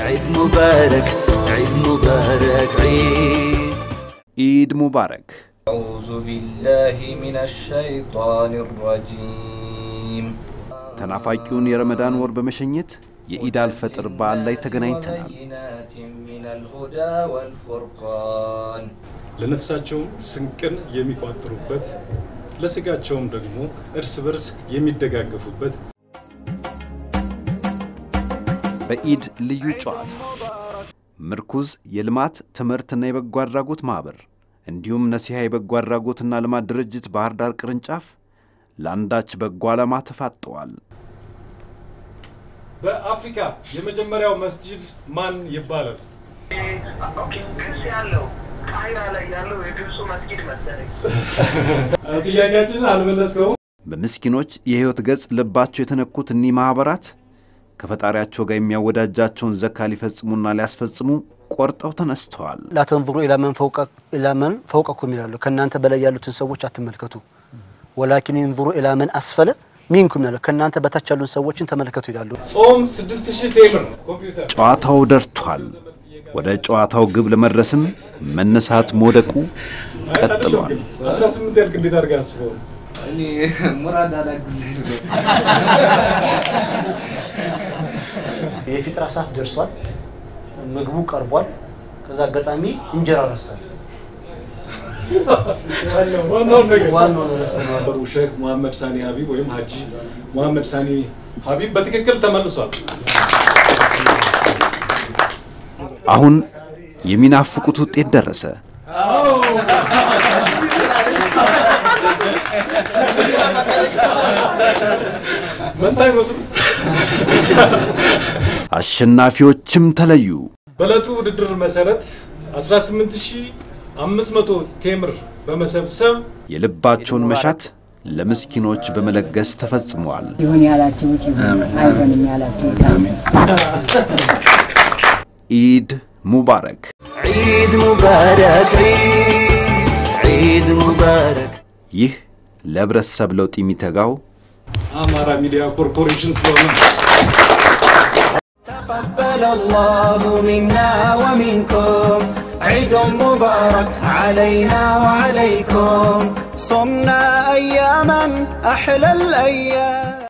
عيد مبارك عيد مبارك عيد ኢድ ሙባረክ። أعوذ بالله من الشيطان الرجيم ተናፋቂውን የረመዳን ወር በመሸኘት የኢድ አልፈጥር በዓል ላይ ተገናኝተናል። بينات من الهدى والفرقان ለነፍሳቸውም ስንቅን የሚቋጥሩበት ለስጋቸውም ደግሞ እርስ በርስ የሚደጋገፉበት በኢድ ልዩ ጨዋታ ምርኩዝ የልማት ትምህርትና የበጎ አድራጎት ማኅበር እንዲሁም ነሲሃ የበጎ አድራጎትና ልማት ድርጅት ባህር ዳር ቅርንጫፍ ለአንዳች በጎ ዓላማ ተፋጠዋል። በአፍሪካ የመጀመሪያው መስጂድ ማን ይባላል? ግብጽ ያለው ቃይራ ላይ ያለው የግብፁ መስጊድ መሰለኝ። ጥያቄያችንን አልመለስከውም። በምስኪኖች የሕይወት ገጽ ልባቸው የተነኩት እኒህ ማኅበራት ከፈጣሪያቸው ጋር የሚያወዳጃቸውን ዘካ ሊፈጽሙና ሊያስፈጽሙ ቆርጠው ተነስተዋል። ላተንظሩ ኢላ መን ፈውቀ ኢላ መን ፈውቀኩም ይላሉ። ከእናንተ በላይ ያሉትን ሰዎች አትመልከቱ። ወላኪን እንظሩ ኢላ መን አስፈለ ሚንኩም ይላሉ። ከእናንተ በታች ያሉን ሰዎችን ተመልከቱ ይላሉ። ጾም 6000 ቴምር ኮምፒውተር ጨዋታው ደርቷል። ወደ ጨዋታው ግብ ለመድረስም መነሳት መውደቁ ቀጥሏል። 18 ያልክ እንዴት አድርገህ አስበው? እኔ ሙራድ አላግዘ የፊጥራ ሰዓት ደርሷል። ምግቡ ቀርቧል። ከዛ አጋጣሚ እንጀራ ረሳል። ዋናውን ነገር ዋናው ረስተነዋል። ነበሩ ሼክ መሐመድ ሳኒ ሀቢብ ወይም ሀጂ መሐመድ ሳኒ ሀቢብ በትክክል ተመልሷል። አሁን የሚናፍቁት ውጤት ደረሰ። መንታ ይመስሉ አሸናፊዎችም ተለዩ። በዕለቱ ውድድር መሰረት 18500 ቴምር በመሰብሰብ የልባቸውን መሻት ለምስኪኖች በመለገስ ተፈጽመዋል። ይሁን ያላችሁት ይሁን፣ አይሆንም ያላችሁት አይሁን። ኢድ ሙባረክ። عيد مبارك عيد عيد مبارك ይህ ለህብረተሰብ ለውጥ የሚተጋው አማራ ሚዲያ ኮርፖሬሽን ስለሆነ تقبل الله منا ومنكم عيد مبارك علينا وعليكم صمنا أياما أحلى الأيام